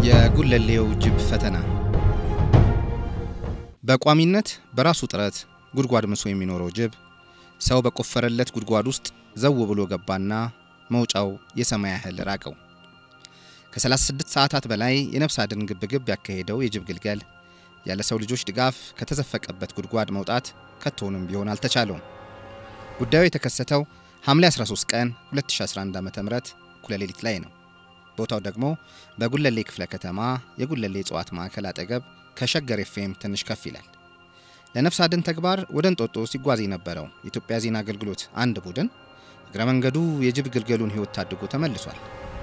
የጉለሌው ጅብ ፈተና በቋሚነት በራሱ ጥረት ጉድጓድ ምሶ የሚኖረው ጅብ ሰው በቆፈረለት ጉድጓድ ውስጥ ዘው ብሎ ገባና መውጫው የሰማይ ያህል ራቀው። ከ36 ሰዓታት በላይ የነፍስ አድን ግብግብ ያካሄደው የጅብ ግልገል ያለ ሰው ልጆች ድጋፍ ከተዘፈቀበት ጉድጓድ መውጣት ከቶውንም ቢሆን አልተቻለውም። ጉዳዩ የተከሰተው ሐምሌ 13 ቀን 2011 ዓ.ም እኩለ ሌሊት ላይ ነው። ቦታው ደግሞ በጉለሌ ክፍለ ከተማ የጉለሌ እጽዋት ማዕከል አጠገብ ከሸገር ኤፍኤም ትንሽ ከፍ ይላል። ለነፍስ አድን ተግባር ወደ እንጦጦ ሲጓዝ የነበረው የኢትዮጵያ ዜና አገልግሎት አንድ ቡድን እግረ መንገዱ የጅብ ግልገሉን ሕይወት ታድጎ ተመልሷል።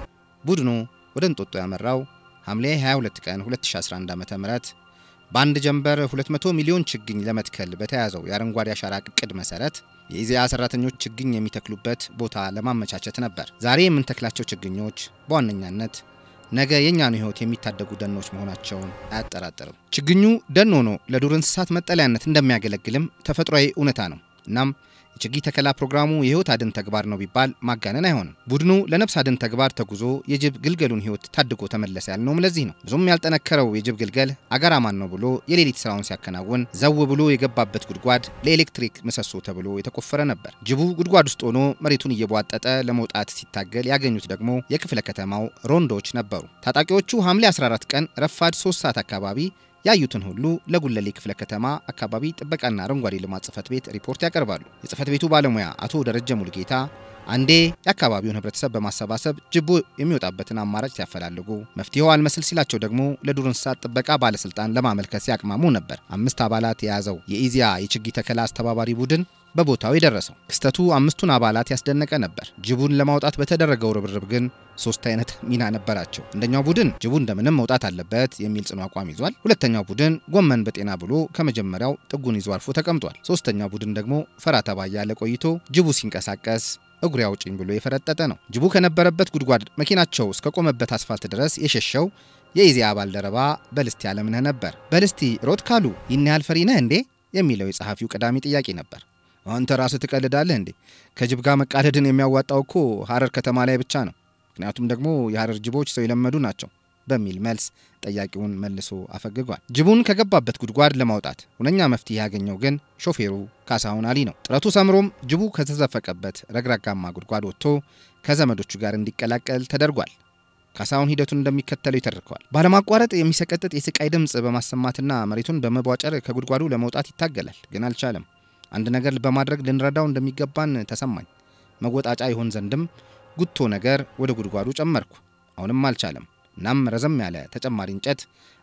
ቡድኑ ወደ እንጦጦ ያመራው ሐምሌ 22 ቀን 2011 ዓ.ም በአንድ ጀንበር 200 ሚሊዮን ችግኝ ለመትከል በተያዘው የአረንጓዴ አሻራ እቅድ መሰረት የኢዜአ ሰራተኞች ችግኝ የሚተክሉበት ቦታ ለማመቻቸት ነበር። ዛሬ የምንተክላቸው ችግኞች በዋነኛነት ነገ የእኛኑ ሕይወት የሚታደጉ ደኖች መሆናቸውን አያጠራጥርም። ችግኙ ደን ሆኖ ለዱር እንስሳት መጠለያነት እንደሚያገለግልም ተፈጥሯዊ እውነታ ነው። እናም የችግኝ ተከላ ፕሮግራሙ የሕይወት አድን ተግባር ነው ቢባል ማጋነን አይሆንም። ቡድኑ ለነፍስ አድን ተግባር ተጉዞ የጅብ ግልገሉን ሕይወት ታድጎ ተመለሰ ያልነውም ለዚህ ነው። ብዙም ያልጠነከረው የጅብ ግልገል አጋራማን ነው ብሎ የሌሊት ስራውን ሲያከናውን ዘው ብሎ የገባበት ጉድጓድ ለኤሌክትሪክ ምሰሶ ተብሎ የተቆፈረ ነበር። ጅቡ ጉድጓድ ውስጥ ሆኖ መሬቱን እየቧጠጠ ለመውጣት ሲታገል ያገኙት ደግሞ የክፍለ ከተማው ሮንዶች ነበሩ። ታጣቂዎቹ ሐምሌ 14 ቀን ረፋድ 3 ሰዓት አካባቢ ያዩትን ሁሉ ለጉለሌ ክፍለ ከተማ አካባቢ ጥበቃና አረንጓዴ ልማት ጽሕፈት ቤት ሪፖርት ያቀርባሉ። የጽሕፈት ቤቱ ባለሙያ አቶ ደረጀ ሙልጌታ አንዴ የአካባቢውን ሕብረተሰብ በማሰባሰብ ጅቡ የሚወጣበትን አማራጭ ሲያፈላልጉ፣ መፍትሄው አልመስል ሲላቸው ደግሞ ለዱር እንስሳት ጥበቃ ባለስልጣን ለማመልከት ሲያቅማሙ ነበር አምስት አባላት የያዘው የኢዜአ የችግኝ ተከላ አስተባባሪ ቡድን በቦታው የደረሰው። ክስተቱ አምስቱን አባላት ያስደነቀ ነበር። ጅቡን ለማውጣት በተደረገው ርብርብ ግን ሶስት አይነት ሚና ነበራቸው። አንደኛው ቡድን ጅቡ እንደምንም መውጣት አለበት የሚል ጽኑ አቋም ይዟል። ሁለተኛው ቡድን ጎመን በጤና ብሎ ከመጀመሪያው ጥጉን ይዞ አልፎ ተቀምጧል። ሶስተኛው ቡድን ደግሞ ፈራ ተባ እያለ ቆይቶ ጅቡ ሲንቀሳቀስ እግሩ ያውጭኝ ብሎ የፈረጠጠ ነው። ጅቡ ከነበረበት ጉድጓድ መኪናቸው እስከቆመበት አስፋልት ድረስ የሸሸው የኢዜአ ባልደረባ በልስቲ አለምነህ ነበር። በልስቲ ሮጥ ካሉ ይህን ያህል ፈሪ ነህ እንዴ የሚለው የጸሐፊው ቀዳሚ ጥያቄ ነበር። አንተ ራስህ ትቀልዳለህ እንዴ? ከጅብ ጋር መቃለድን የሚያዋጣው እኮ ሐረር ከተማ ላይ ብቻ ነው። ምክንያቱም ደግሞ የሐረር ጅቦች ሰው የለመዱ ናቸው በሚል መልስ ጠያቂውን መልሶ አፈግጓል። ጅቡን ከገባበት ጉድጓድ ለማውጣት ሁነኛ መፍትሄ ያገኘው ግን ሾፌሩ ካሳሁን አሊ ነው። ጥረቱ ሰምሮም ጅቡ ከተዘፈቀበት ረግራጋማ ጉድጓድ ወጥቶ ከዘመዶቹ ጋር እንዲቀላቀል ተደርጓል። ካሳሁን ሂደቱን እንደሚከተለው ይተርከዋል። ባለማቋረጥ የሚሰቀጥጥ የስቃይ ድምፅ በማሰማትና መሬቱን በመቧጨር ከጉድጓዱ ለመውጣት ይታገላል፣ ግን አልቻለም። አንድ ነገር በማድረግ ልንረዳው እንደሚገባን ተሰማኝ። መወጣጫ ይሆን ዘንድም ጉቶ ነገር ወደ ጉድጓዱ ጨመርኩ። አሁንም አልቻለም። እናም ረዘም ያለ ተጨማሪ እንጨት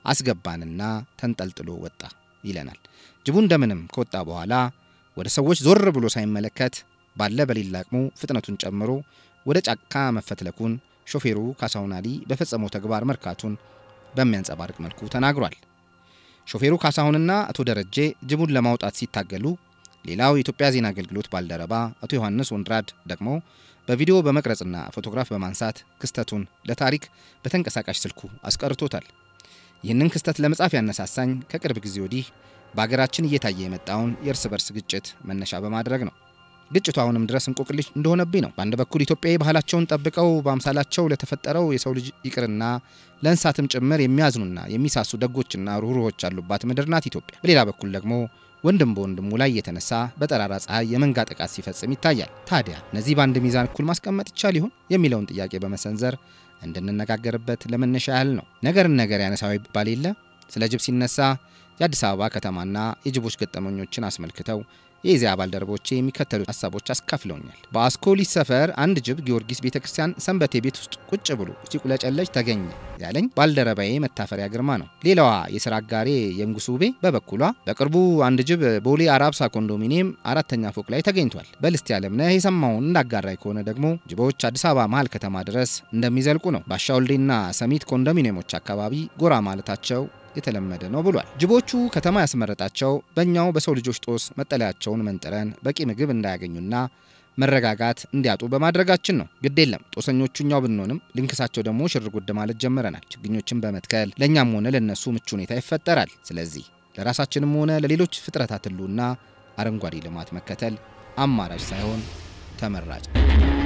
አስገባንና ተንጠልጥሎ ወጣ ይለናል። ጅቡ እንደምንም ከወጣ በኋላ ወደ ሰዎች ዞር ብሎ ሳይመለከት ባለ በሌላ አቅሙ ፍጥነቱን ጨምሮ ወደ ጫካ መፈትለኩን ሾፌሩ ካሳሁን አሊ በፈጸመው ተግባር መርካቱን በሚያንጸባርቅ መልኩ ተናግሯል። ሾፌሩ ካሳሁንና አቶ ደረጀ ጅቡን ለማውጣት ሲታገሉ ሌላው የኢትዮጵያ ዜና አገልግሎት ባልደረባ አቶ ዮሐንስ ወንድራድ ደግሞ በቪዲዮ በመቅረጽና ፎቶግራፍ በማንሳት ክስተቱን ለታሪክ በተንቀሳቃሽ ስልኩ አስቀርቶታል። ይህንን ክስተት ለመጻፍ ያነሳሳኝ ከቅርብ ጊዜ ወዲህ በአገራችን እየታየ የመጣውን የእርስ በርስ ግጭት መነሻ በማድረግ ነው። ግጭቱ አሁንም ድረስ እንቆቅልሽ እንደሆነብኝ ነው። በአንድ በኩል ኢትዮጵያዊ ባህላቸውን ጠብቀው በአምሳላቸው ለተፈጠረው የሰው ልጅ ይቅርና ለእንስሳትም ጭምር የሚያዝኑና የሚሳሱ ደጎችና ሩህሩሆች ያሉባት ምድር ናት ኢትዮጵያ። በሌላ በኩል ደግሞ ወንድም በወንድሙ ላይ የተነሳ በጠራራ ፀሐይ የመንጋ ጥቃት ሲፈጽም ይታያል። ታዲያ እነዚህ በአንድ ሚዛን እኩል ማስቀመጥ ይቻል ይሆን የሚለውን ጥያቄ በመሰንዘር እንድንነጋገርበት ለመነሻ ያህል ነው። ነገርን ነገር ያነሳው ይባል የለ ስለ ጅብ ሲነሳ የአዲስ አበባ ከተማና የጅቦች ገጠመኞችን አስመልክተው የኢዜአ ባልደረቦቼ የሚከተሉት ሀሳቦች አስካፍለውኛል። በአስኮሊስ ሰፈር አንድ ጅብ ጊዮርጊስ ቤተ ክርስቲያን ሰንበቴ ቤት ውስጥ ቁጭ ብሎ ሲቁለጨለጭ ተገኘ ያለኝ ባልደረባዬ መታፈሪያ ግርማ ነው። ሌላዋ የስራ አጋሬ የንጉሱ ውቤ በበኩሏ በቅርቡ አንድ ጅብ ቦሌ አራብሳ ኮንዶሚኒየም አራተኛ ፎቅ ላይ ተገኝቷል። በልስቲ አለምነህ የሰማውን እንዳጋራይ ከሆነ ደግሞ ጅቦች አዲስ አበባ መሀል ከተማ ድረስ እንደሚዘልቁ ነው። ባሻወልዴና ሰሚት ኮንዶሚኒየሞች አካባቢ ጎራ ማለታቸው የተለመደ ነው ብሏል። ጅቦቹ ከተማ ያስመረጣቸው በእኛው በሰው ልጆች ጦስ መጠለያቸውን መንጥረን በቂ ምግብ እንዳያገኙና መረጋጋት እንዲያጡ በማድረጋችን ነው። ግድ የለም ጦሰኞቹ እኛው ብንሆንም ልንክሳቸው ደግሞ ሽር ጉድ ማለት ጀምረናል። ችግኞችን በመትከል ለእኛም ሆነ ለእነሱ ምቹ ሁኔታ ይፈጠራል። ስለዚህ ለራሳችንም ሆነ ለሌሎች ፍጥረታት ሕልውና አረንጓዴ ልማት መከተል አማራጭ ሳይሆን ተመራጭ